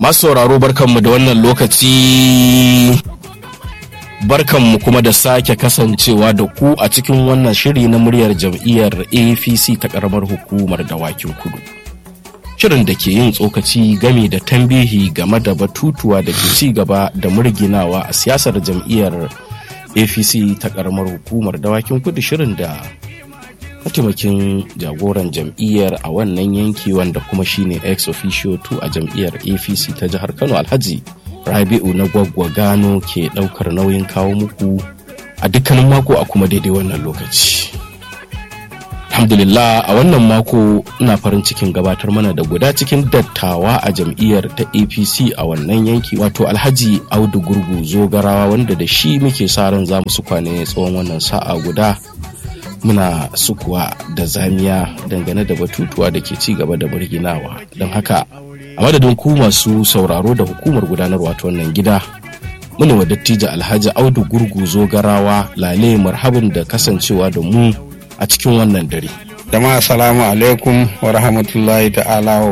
Masu sauraro barkanmu da wannan lokaci barkanmu kuma da sake kasancewa da ku a cikin wannan shiri na muryar jam'iyyar APC ta ƙaramar hukumar dawakin kudu. Shirin da ke yin tsokaci game da tambihi game da batutuwa da ke ci gaba da murginawa a siyasar jam'iyyar APC ta ƙaramar hukumar dawakin kudu shirin da mataimakin jagoran jam'iyyar a wannan yanki wanda kuma shine ex officio 2 a jam'iyyar apc ta jihar kano alhaji rabi'u na gwaggwa gano ke daukar nauyin kawo muku a dukkanin mako a kuma daidai wannan lokaci alhamdulillah a wannan mako ina farin cikin gabatar mana da guda cikin dattawa a jam'iyyar ta apc a wannan yanki wato alhaji audu gurgu zogarawa wanda da shi muke sa ran za mu su kwane tsawon wannan sa'a guda muna sukuwa da zamiya dangane da batutuwa da ke ci gaba da burginawa don haka a madadin ku masu sauraro da hukumar gudanarwa ta wannan gida muna wa dattijo alhaji audu gurgu zogarawa lale marhabin da kasancewa da mu a cikin wannan dare jama'a salamu alaikum wa rahmatullahi ta'ala wa